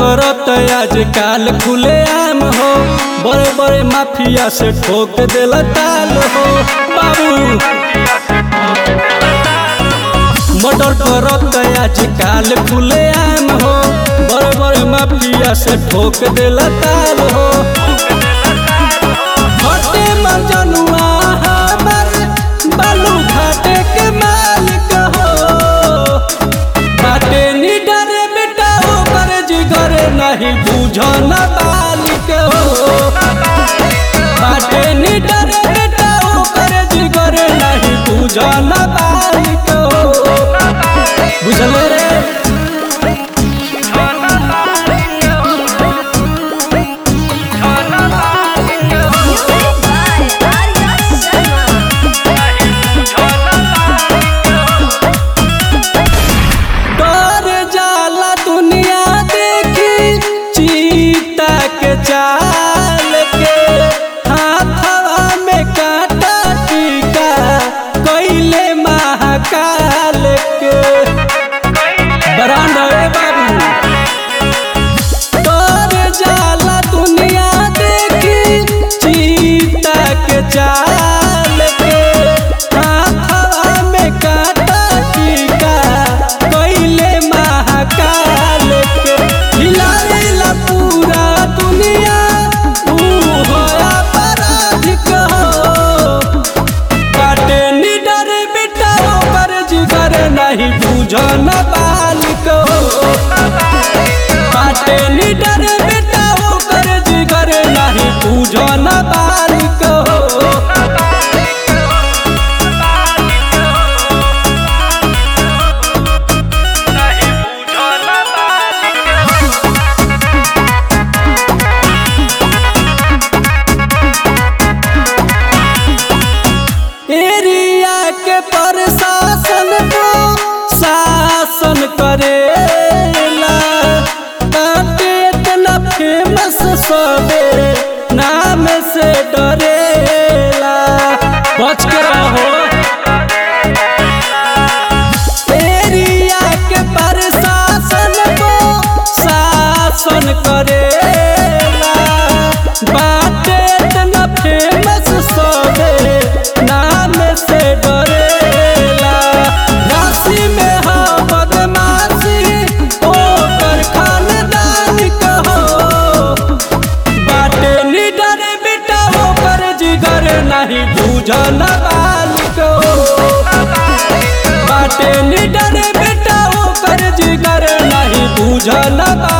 करत आज काल खुले आम हो बड़े बड़े माफिया से ठोक दिल ताल हो बाबू मर्डर करत आज काल खुले आम हो बड़े बड़े माफिया से ठोक दिल ताल हो हटे मजनुआ हमर बालू घाटे के मालिक हो बाटे निडर बेटा ओकर जिगर नहीं बुझन बालिक हो बाटे निडर बेटा ओकर जिगर नहीं बुझन बालिक हो बुझल रे Music by Arya Sharma. डर जाला दुनिया देखी चीता के चाल के हाथवा में कांटा टीका कैले महाकाल के बरांड रे बाबू डर जाला दुनिया देखी चीता के चाल के हाथवा में कांटा टीका कैले महाकाल के हिलाएला पूरा दुनिया ऊ होया पराधिक हो काटे निडर बेटा ओकर जिगर नहीं बुझन बालिक हो काटे निडर बेटा ओकर जिगर नहीं बुझन बालिक हो एरिया के प्रशासन को शासन करेला बाटे इतना फेमस सबे नाम से डरेला बच के रहो एरिया के प्रशासन को शासन करेला बाटे इतना फेमस सबे नाम से डरेला राशि में हा बदमाशी ओकर खानदान कहो बाटे निडर बेटा ओकर जिगर नहीं बुझन बालिक हो बाटे निडर बेटा ओकर जिगर नहीं बुझन बालिक